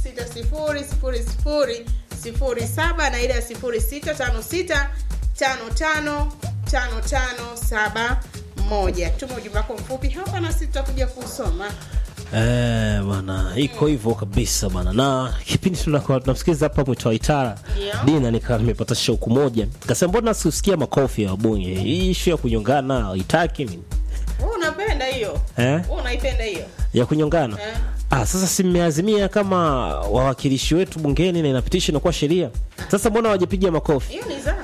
07 na ile ya 0656555571 tuma ujumbe wako mfupi hapa na sisi tutakuja kusoma Eh, bwana iko hivyo kabisa bwana na kipindi tunakuwa tunamsikiliza hapa mwito wa itara Ndio. dina nikaa nimepata shauku moja kasema mbona sikusikia makofi ya wabunge hii ishu ya kunyongana haitaki mimi wewe unapenda hiyo eh? wewe unaipenda hiyo ya kunyongana eh? ah, sasa si mmeazimia kama wawakilishi wetu bungeni na inapitishwa inakuwa sheria sasa mbona hawajapiga makofi hiyo ni za